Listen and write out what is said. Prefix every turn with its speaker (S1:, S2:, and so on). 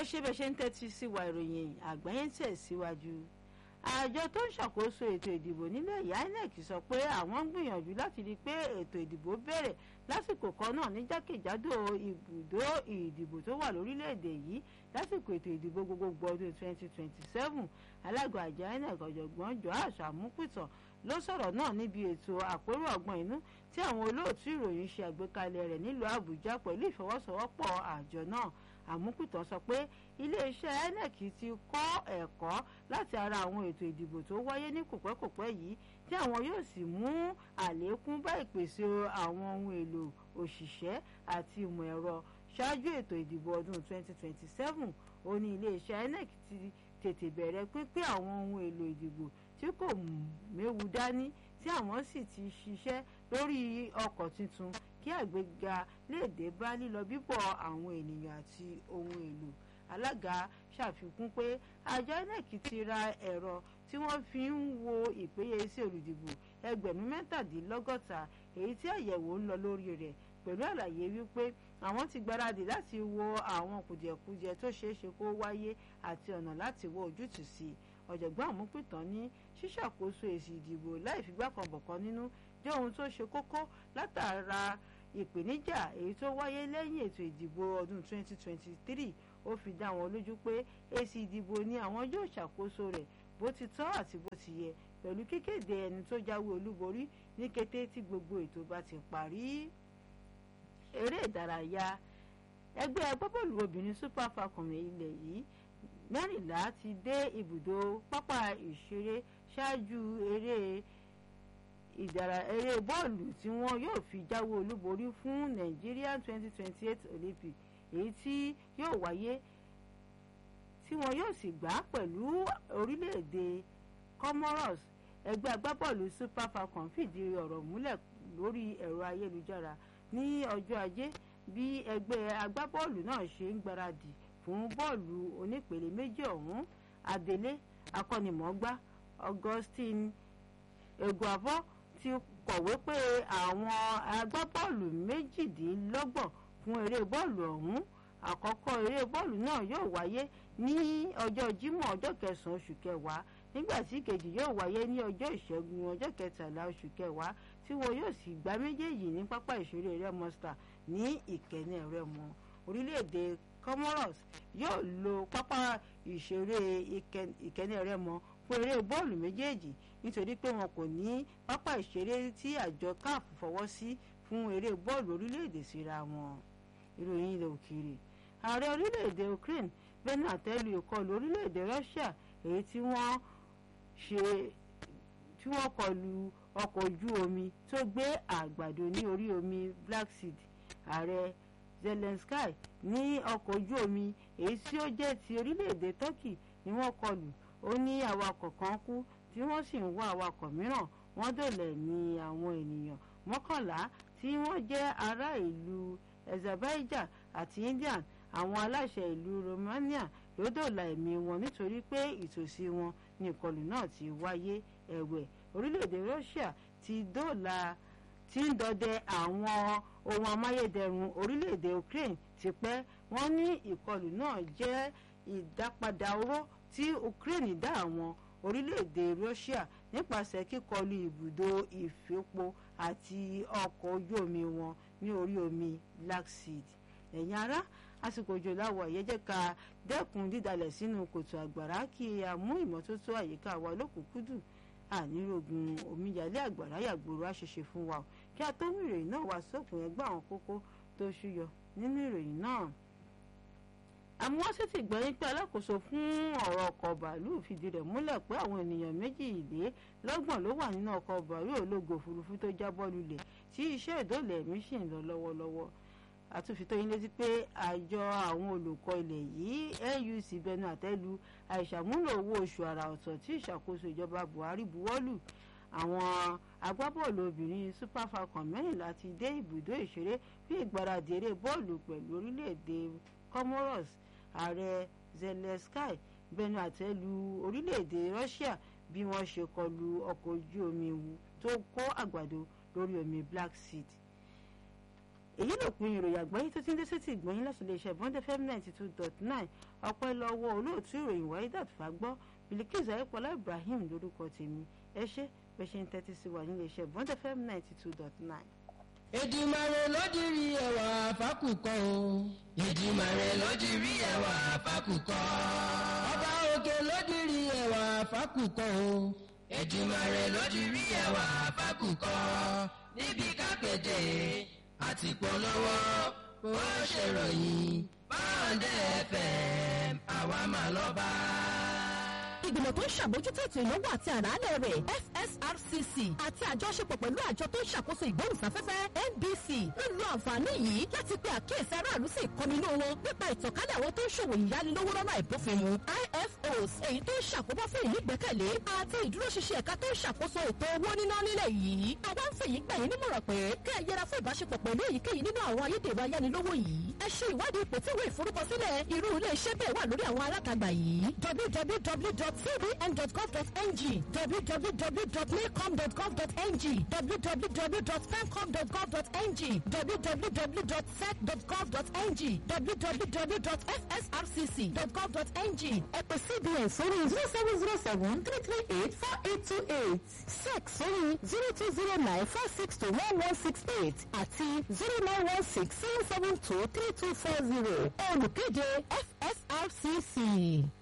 S1: ẹ ṣe bẹ́ẹ̀ ṣe ń tẹ́tí sí wa ìròyìn àgbáyé ń tẹ̀síwájú àjọ tó ń ṣàkóso ètò ìdìbò nílẹ̀ ìyá inec sọ pé àwọn ń gbìyànjú láti rí i pé ètò ìdìbò bẹ̀rẹ̀ lásìkò kan náà ní jákèjádò ibùdó ìdìbò tó wà lórílẹ̀‐èdè yìí lásìkò ètò ìdìbò gbogbogbò ọdún 2027 alága àjọ inec ọ̀jọ̀gbọ́n joash amúpìtàn ló sọ̀rọ̀ náà níbi ètò àpérò ọgbọ́n inú tí àwọn olóòtú ìròyìn ṣe àgbékalẹ̀ rẹ̀ nílùú àbújá pẹ̀lú ìfọwọ́sowọ́pọ̀ àjọ náà àmúpìtàn sọ pé iléeṣẹ́ inec ti kọ́ ẹ̀kọ́ láti ara àwọn ètò ìdìbò tó wáyé ní kòpẹ́kòpẹ́ yìí tí àwọn yóò sì mú àlékún bá ìpèsè àwọn ohun èlò òṣìṣẹ́ àti ìmọ̀ ẹ̀rọ ṣáájú ètò ìdìbò ọdún 2027 ó ní iléeṣẹ́ inec ti tètè bẹ̀rẹ̀ pínpín àwọn ohun èlò ìdìbò tí kò méwu dání tí àwọn sì ti ṣiṣẹ́ lórí ọkọ̀ tuntun kí àgbéga lè dé bá lílọ bíbọ̀ àwọn ènìyàn àti ohun èlò alága ṣàfikún pé àjọ inec ti ra ẹ̀rọ tí wọ́n fi ń wo ìpéye sí olùdìbò ẹgbẹ̀rún mẹ́tàdínlọ́gọ́ta èyí tí àyẹ̀wò ń lọ lórí rẹ̀ pẹ̀lú àlàyé wípé àwọn ti gbáradì láti wo àwọn kùdìẹ̀kudiẹ tó ṣeé ṣe kó wáyé àti ọ̀nà láti wọ ojútùú sí i ọ̀jọ̀gbọ́n àmúpìtàn ní ṣíṣàkóso èsì ìdìbò láì figbá kan bọ̀kan nínú jẹ́ ohun tó ṣe kókó látara ìpèníjà èyí tó wáyé lẹ́yìn ètò ìdìbò ọdún 2023 ó fi dá wọn lójú pé èsì ìdìbò ni àwọn yóò ṣàkóso rẹ̀ bó ti tọ́ àti bó ti yẹ pẹ̀lú kíkéde ẹni tó jáwé olúborí ní kété tí gbogbo ètò bá ti parí. eré ìdárayá ẹgbẹ́ agbábọ́ọ̀lù obìnrin super falcon ilẹ̀ yìí mẹ́rìnlá ti dé ibùdó pápá ìṣeré ṣáájú eré ìdára eré bọ́ọ̀lù tí wọ́n yóò fi jáwé olúborí fún Nigeria 2028 Olympic èyí tí yóò wáyé tí wọn yóò sì gbá pẹ̀lú orílẹ̀-èdè Comoros ẹgbẹ́ agbábọ́ọ̀lù Super Falcon fìdí ọ̀rọ̀ múlẹ̀ lórí ẹ̀rọ ayélujára ní ọjọ́ ajé bí ẹgbẹ́ agbábọ́ọ̀lù náà ṣe ń gbáradì fún bọ́ọ̀lù onípele méjì ọ̀hún Adélé akọ́nimọ̀ọ́gbá Augustine Eguavoen ti kọ̀wé pé àwọn agbábọ́ọ̀lù méjìdínlọ́gbọ̀n fún eré bọ́ọ̀lù ọ̀hún àkọ́kọ́ eré bọ́ọ̀lù náà yóò wáyé ní ọjọ́ Jímọ̀ ọjọ́ kẹsàn-án oṣù kẹwàá nígbà tí kejì yóò wáyé ní ọjọ́ ìṣẹ́gun ọjọ́ kẹtàlá oṣù kẹwàá tí wọn yóò sì gbá méjèèjì ní pápá ìṣeré Remo Star ní Ìkẹ́nnẹ́ Rẹ́mọ orílẹ̀-èdè Comoros yóò lo pápá ìṣeré Ìkẹ́nnẹ́ Rẹ́mọ fún eré bọ́ọ̀lù méjèèjì nítorí pé wọn kò ní pápá ìṣeré tí àjọ CAF fọwọ́ sí fún eré bọ́ọ̀lù orílẹ̀-èdè síra wọn ìròyìn ilẹ̀ òkèèrè ààrẹ orílẹ̀-èdè Ukraine bẹ́ẹ̀ àtẹ́lu ìkọlù orílẹ̀-èdè Russia èyí tí wọ́n ṣe tí wọ́n kọlu ọkọ̀ ojú omi tó gbé àgbàdo ní orí omi Black Sea ààrẹ Zelensky ní ọkọ̀ ojú omi èyí tí ó jẹ́ ti orílẹ̀-èdè Turkey ni wọ́n kọlù ó ní awakọ̀ kan kú tí wọ́n sì ń wá awakọ̀ mìíràn wọ́n dòlẹ̀ ní àwọn ènìyàn mọ́kànlá tí wọ́n jẹ́ ará ìlú Azerbaijan àti India àwọn aláṣẹ ìlú Romania ló dòlà ẹ̀mí wọn nítorí pé ìtòsí wọn ní ìkọlù náà ti wáyé ẹ̀wẹ̀ orílẹ̀-èdè Russia ti dòlà tí ń dọdẹ àwọn ohun amáyédẹrùn orílẹ̀-èdè Ukraine tipẹ́ wọ́n ní ìkọlù náà jẹ́ ìdápadà oró tí Ukraine dá àwọn orílẹ̀-èdè Russia nípasẹ̀ kíkọlù ibùdó ìfipò àti ọkọ̀ ojú omi wọn ní orí omi Black Sea ẹ̀yin ará àsìkò òjò láwọ̀ ẹ̀yẹ́ jẹ́ ká dẹ́kun dídalẹ̀ sínú kòtò àgbàrá kí a mú ìmọ́tótó àyíká wa lókùnkúndùn ànírògùn omíyalé àgbàrá yàgbòrò àṣẹṣe fún wa kí a tó mú ìròyìn náà wá sópin ẹgbẹ́ àwọn kókó tó ṣúyọ nínú ìròyìn náà àmúwásí ti gbẹ̀yìn pé alákòóso fún ọ̀rọ̀ ọkọ̀ bàálù fìdí rẹ̀ múlẹ̀ pé àwọn ènìyàn méjìlélọ́gbọ̀n ló wà nínú ọkọ̀ bàálù ológo òfurufú tó jábọ́ lulẹ̀ tí iṣẹ́ ìdóòlà ẹ̀mí sì ń lọ lọ́wọ́lọ́wọ́ àtúnfitó yín létí pé àjọ àwọn olùkọ́ ilẹ̀ yìí NUC bẹnu àtẹ́lu àìṣàmúlò owó oṣù àrà ọ̀tọ̀ tí ìṣàkóso ìjọba Buhari buwọ́lù àwọn agbábọ́ọ̀lù obìnrin Super Falcon mẹ́rìnlá ti dé ibùdó ìṣeré fún ìgbáradì eré bọ́ọ̀lù pẹ̀lú orílẹ̀-èdè Comoros ààrẹ Zelensky bẹnu àtẹ́lu orílẹ̀-èdè Russia bí wọ́n ṣe kọlu ọkọ̀ ojú omi tó kó àgbàdo lórí omi Black Sea èyí ló pin ìròyìn àgbáyé tó ti ń dé sétí ìgbọ̀nyín láti lè ṣe bond fm ninety two dot nine ọpẹ́ lọ́wọ́ olóòtú ìròyìn Waidat Fagbọ́ Bilkis ayépọlá Ibrahim lórúkọ tèmi ẹ ṣé bẹ ṣe ń tẹ́tí sí wa nílé iṣẹ́ bond fm ninety two dot nine.
S2: Èdùmàrè ló dirí ẹwà fákùkọ o. Èdùmàrè ló dirí ẹwà fákùkọ. Ọba òkè ló dirí ẹwà fákùkọ o. Èdùmàrè ló dirí ẹwà fákùkọ. Níbi kápẹ́tẹ̀ àti polówó bó ṣe ròyìn báńdẹ̀ FM àwa máa lọ bá
S3: ìgbìmọ̀ tó ń ṣàbójútó ètò ìnáwó àti àràálẹ̀ rẹ̀ FSRCC àti àjọṣepọ̀ pẹ̀lú àjọ tó ń ṣàkóso ìgbóhùnsáfẹ́fẹ́ NBC ń lo àǹfààní yìí láti pe àkíyèsí aráàlú sí ìkọminú wọn nípa ìtànkálẹ̀ àwọn tó ń ṣòwò ìyánilówó lọ́nà ìbófinmu IFOs èyí tó ń ṣàkóbá fún ìnígbẹ́kẹ̀lé àti ìdúróṣinṣin ẹ̀ka tó ń ṣàkóso ètò owó níná nílẹ̀ yìí àwa ń fèyí gbà yín nímọ̀ràn pé kẹ́ ẹ yẹra fún ìbáṣepọ̀ pẹ̀lú èyíkéyìí nínú àwọn ayédèrú ayánilówó yìí ẹ ṣe ìwádìí ipò tí ìwé ìforúkọsílẹ̀ irú ilé iṣẹ́ bẹ́ẹ̀ wà lórí àwọn alátagbà yìí www.cbn.gov.ng www.maycom.gov.ng www.femcom.gov.ng www.sec.gov.ng www.fsrcc.gov.ng ẹ pè cbn sórí zero seven zero seven three three eight four eight two eight sec sórí zero two zero nine four six two one one six eight àti zero nine one six seven seven two three two four zero olùkéde fsrcc.